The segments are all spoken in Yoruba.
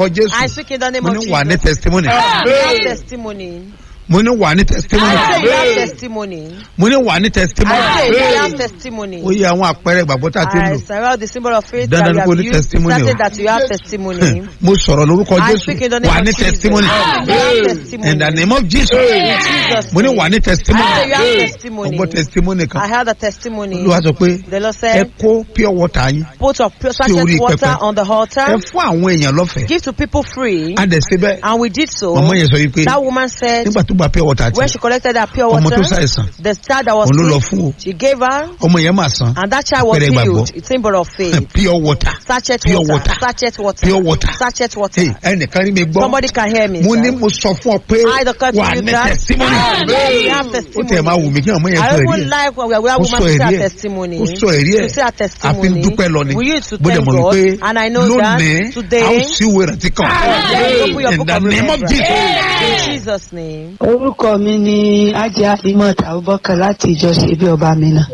lórúkọ I jésù speak in the name mo of ní Jesus. wà ní testimony You have testimony. mo ní wà ní testimony I say you have testimony. mo ní wà ní testimony I say you have testimony. ó yẹ àwọn àpẹẹrẹ ìgbàgbọ́ tá a ti ń I lò surround the symbol of faith Dandan that ni you kó have ní used. testimony o. Certain that you have testimony. mo sọ̀rọ̀ lórúkọ I jésù speak in the name wà of ní Jesus. testimony I say you have testimony. in the name of jesus In Jesus' mo ní name. wà ní I say testimony you have mo testimony. gbọ́ testimony I kan heard a testimony. olúwa sọ pé The Lord ẹ said, kó pure water yín put of pure orí sachet water pẹpẹ. on the ẹ altar. fún àwọn èèyàn lọ́fẹ̀ẹ́ Give to people free. a dẹ̀ ṣe bẹ́ẹ̀ And we did so. ọmọ yẹn sọ yìí pé That woman said, nígbà tó gba pure water when tí she collected that pure ọmọ tó water, ṣàìsàn the child that was òun ló lọ sick, fún o she gave her, ọmọ yẹn máa san and that child was Àpẹẹrẹ ìgbàgbọ́. healed. It's symbol of faith. pure water Sachet Pure water. water. Sachet water. Pure water. Sachet water. Hey, ẹnìkan rí mi gbọ́ Somebody can hear me. mo sir. ní mo sọ fún ọ pé I declare to wà you ní that testimony you have ó tẹ̀ máa testimony. wù mí kí ọmọ yẹn I sọ even ẹ̀rí ẹ̀ like when we are Ó woman sọ to say ẹ̀rí her ẹ̀. testimony. ó sọ ẹ̀rí ẹ̀ To say her a fi ń testimony. dúpẹ́ lọ ni We used to bó dẹ̀ thank mọ̀ God. wípé And I know lónìí that a ó today, sí ìwé ìrántí kan Then you open your in book the of name of remembrance. Jesus. In Jesus' name. orúkọ mi ni ajá imot abubakar láti ìjọ ṣe bí ọba mi náà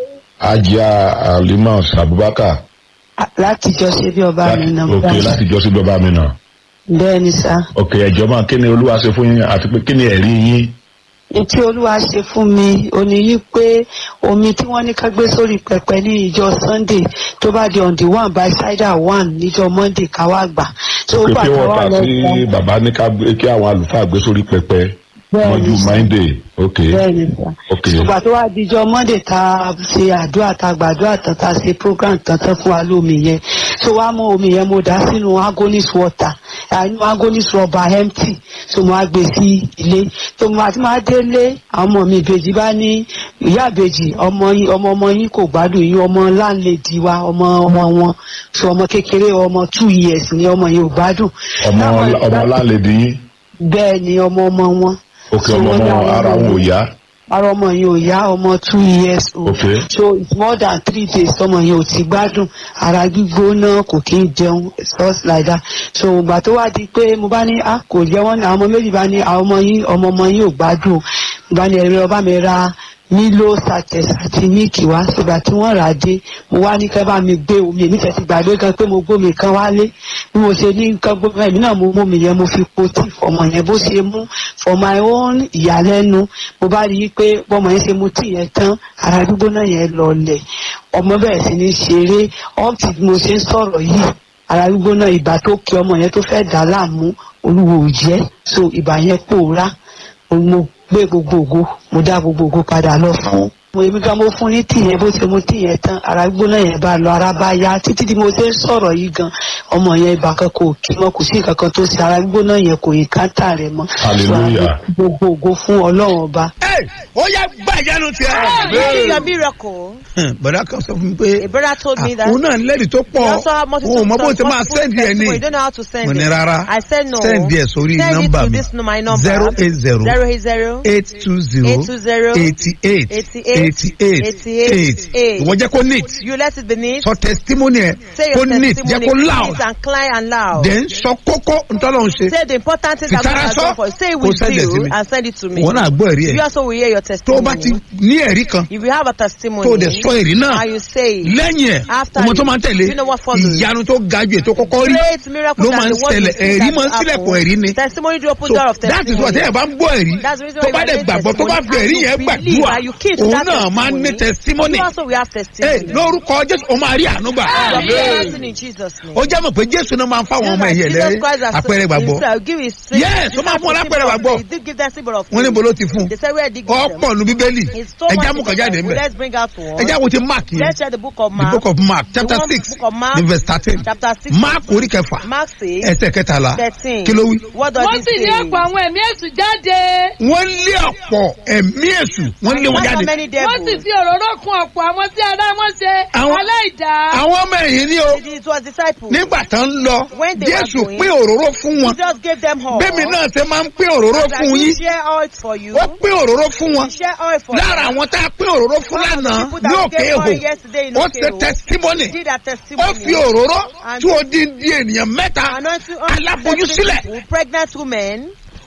ajá alimas abubakar láti ìjọ ṣe bí ọba mi náà òkè láti jọ sí bàbá mi náà bẹ́ẹ̀ ni sá òkè ẹ̀jọ̀ máa kí ni olúwa ṣe fún yín àti pé kí ni ẹ̀rí yín ní tí olúwa ṣe fún mi òní yí pé omi tí wọ́n ní ká gbé sórí pẹpẹ ní ìjọ sunday tó bá di on the one by cider one níjọ monday ká wá gbà tó òkè gbà pé ká wọ́n wá ta lọ sí sọ bàbá ní ká gbé- kí àwọn àlùfáà gbé sórí pẹpẹ Bẹ́ẹ̀ni, mọ́jú sir. monday òkè bẹ́ẹ̀ ni sá òkè ìgbà tó wá dijọ́ monday tá a ṣe àdúrà tá a gbàdúrà tán tá a ṣe program tán tán fún wa lómi yẹn tó wá mú omi yẹn mo dá sínú agonis water àánú agonis rubber empty tó mo á gbé sí ilé tó mo àti máa délé àwọn ọmọ mi ìbejì bá ní ìyá ìbejì ọmọ yín ọmọ ọmọ yín kò gbádùn yín ọmọ láńlẹ́dì wa ọmọ ọmọ wọn so ọmọ kékeré ọmọ two years ni ọmọ yẹn ò gbádùn. ọmọ Táwọn ọmọ láńlẹ́dì yín bẹ́ẹ̀ ni ọmọ ọmọ wọn. òkè So ọmọ wọ́n ní ọmọ àwọn ara wọn ò ọmọ yá ara ọmọ yẹn ò yá ọmọ two years old Okay. so it's more than three days ọmọ yẹn ò ti gbádùn ara gbígbóná kò kí ń jẹun stuff like that so ìgbà tó wá di pé mo bá ní a kò jẹ wọn ní àwọn ọmọ méjì bá ní àwọn ọmọ yín ọmọ ọmọ yín ò gbádùn mo bá ní ẹrẹ ọba mi ra mílò sachet àti míìkì wá ṣùgbọ́n tí wọ́n rà á dé mo wá ní kẹ́ bá mi gbé omi èmi tẹ̀sí gbàgbé gan pé mo gbómi kan wálé bí mo ṣe ní nǹkan gbómi ẹ̀mí náà mo mú mi yẹn mo fi po tí fọmọ yẹn bó ṣe mú for my own ìyàlẹ́nu mo bá rí i pé bọ́mọ yẹn ṣe mu tí yẹn tán ara gbígbóná yẹn lọlẹ̀ ọmọ bẹ̀rẹ̀ sí ní ṣeré up till bí mo ṣe ń sọ̀rọ̀ yìí ara gbígbóná ìgbà tó kí ọmọ yẹn tó fẹ́ dà á láàmú olúwo ò jẹ́ so ìbà yẹn pòórá mo gbé gbogbo ògo mo dá gbogbo ògo padà lọ fún mo èmi gan mo fún ní tìyẹn bó ṣe mu tìyẹn tán ara gbóná yẹn bá lọ ara bá yá títí tí mo ṣe ń sọ̀rọ̀ yìí gan ọmọ yẹn ibà kan kò kí mọ́ kò sí nǹkan kan tó ṣe ara gbóná yẹn kò yí káńtà rẹ̀ mọ́ Hallelujah. gbogbo ògo fún ọlọ́run ọba Hey, ó yá gbà ìyanu Receive your tiẹ̀. miracle. bọ̀dá kan sọ fún mi pé A brother told me that. òun náà lẹ́rìí tó You pọ̀ also have multitude òun mọ bó of ṣe máa multiple sẹ́ndì ẹ̀ ní testimony. You don't know how to send mo ní it. rárá I said no. sẹ́ndì ẹ̀ sórí Send it nọ́mbà to mi this my number. zero eight zero Zero eight zero. eight two zero 820 eighty eight 88 eighty eight 88 eight ìwọ jẹ́ kó neat You let it be neat. sọ testimony ẹ̀ Say kó your neat jẹ́ testimony. kó Neat loud and clear and loud. then sọ kókó ntọ́lọ́hún ṣe Say the important things that God Fìtara has sọ, done for you. Say it kó with send it sí you mi. and send it to me. wọn náà gbọ́ ẹ̀rí You ẹ̀ also will hear your tó o bá ti testimony. ní ẹ̀rí kan If you have a testimony tó o dẹ̀ sọ ẹ̀rí náà and you say it, lẹ́yìn ẹ̀ After ọmọ tó you- máa ń tẹ̀lé you know what follows? ìyanu tó ga ju ètò kọ́kọ́ rí great miracle ló that máa ń the world ṣẹlẹ̀ will see ẹ̀rí that máa ń will sílẹ̀kùn happen. ẹ̀rí ni Testimony do open so door of that is testimony. why tẹ́yẹ̀ bá ń gbọ́ ẹ̀rí That's the reason tó why bá you dẹ̀ are gbàgbọ́ tó bá testimony fi ẹ̀rí and yẹn you gbàdúrà believe and you keep to òun that náà máa ń ní testimony. testimony You also will have Ẹ, testimony. lórúkọ jésù ó máa rí àánú gbà You are blessed in Jesus' name. ó jẹ́ mọ̀ pé jésù náà máa ń fáwọn ọmọ ẹ̀yẹ Jesus lẹ́rẹ́ Christ has àpẹẹrẹ gbàgbọ́ himself give his Yes, ó máa fún wọn lápẹẹrẹ gbàgbọ́. He did give them symbol of wọ́n ní faith. bolo ti fún They said where did he give them? ọ̀pọ̀ nu bíbélì It's so ẹja much mú in kan the jáde Bible. ńbẹ Let's bring out one. ẹja wo ti mark yẹn Let's share the book of the Mark. book of mark chapter The one six book of Mark, ní verse thirteen chapter six. mark orí kẹfà Mark six, ẹsẹ̀ kẹtàlá thirteen. kí ló wí. What does wọ́n it sì say? ní ọ̀pọ̀ àwọn ẹ̀mí èṣù jáde. wọ́n lé ọ̀pọ̀ ẹ̀mí èṣù wọ́n lé wọn Not so jáde. many wọ́n sì devils. fi òróró kun ọ̀pọ̀ àwọn tí ara wọn ṣe Àwọn- aláìdá. àwọn ọmọ ẹ̀yìn ni o It was disciples. nígbà tán ń lọ When they were jésù going, pín òróró fún wọn Jesus gave them all. bẹ́ẹ̀mi náà ṣe máa ń pín òróró As I fún do yín share oil for you. ó pín òróró fún wọn Share oil for lára you. àwọn tá a pín òróró fún One of the lánàá people that ní we òkè gave èhò oil yesterday in ó Òkè ṣe Èhò testimony Did a ó testimony. fi òróró And- tí ó di di ènìyàn mẹ́ta Anointing aláboyún sílẹ̀ people, pregnant women.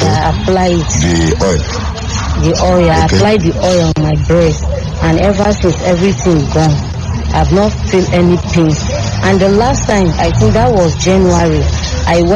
I apply it. The oil. the oil. I Okay. applied the oil on my breast, and ever since everything gone. I've not feel any pain. And the last time, I think that was January, I went.